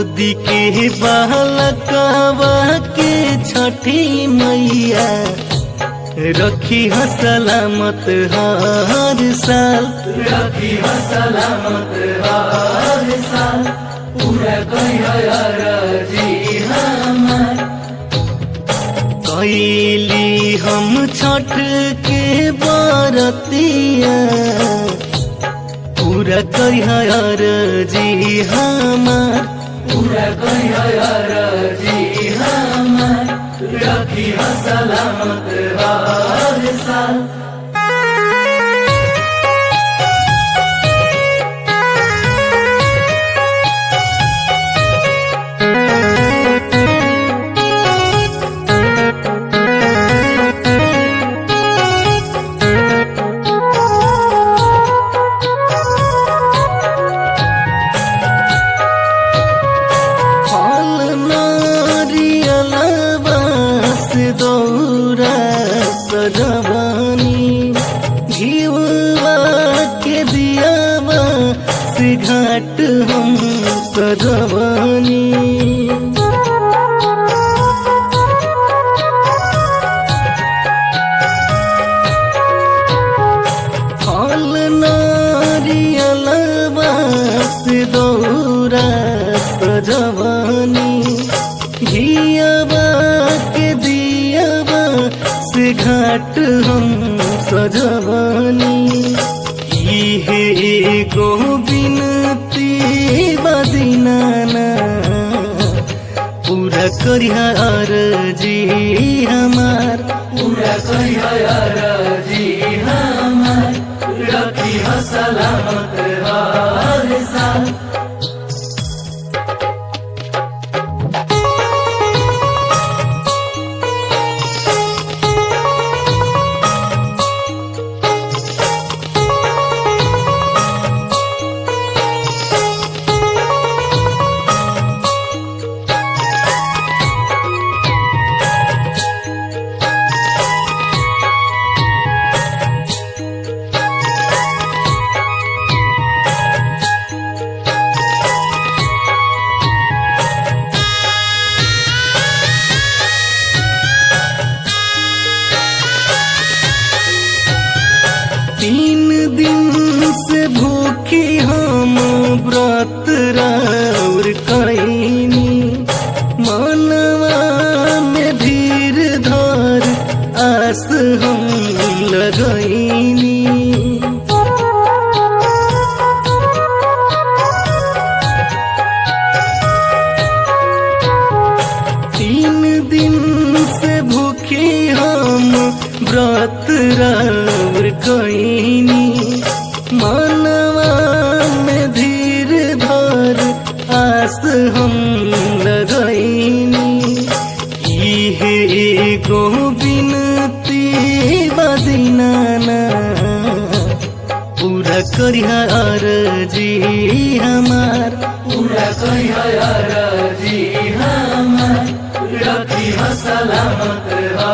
गोदी के बालकवा के छठी मैया रखी ह सलामत हर साल रखी ह सलामत हर साल पूरा कहिया जी हमार कैली हम छठ के बरतिया पूरा कहियर जी हमार पूरा कहिया जी हमार रखी ह सलामत हर साल फल नारियल बास दौरा सजवानी घिउवा के दियावा से घाट हम सजवानी फल नारियल बास दौरा सजवानी घियावा के दियावा से घाट हम सजवानी इहे एगो बिनती बदिनाना पूरा करिहार जी हमार पूरा कहिया जी हमार रखी ह सलामत हर साल तीन दिन से भूखी हम व्रत राउर कैनी मनवा में धीर धर आस हम लगैनी तीन दिन से भूखी हम व्रत राउर कैनी मनवा में धीर धर आस हम लगैनी इहे एगो बिनती बदिनाना पूरा करिहार जी हमार पूरा कहिया जी हमार रखी ह सलामत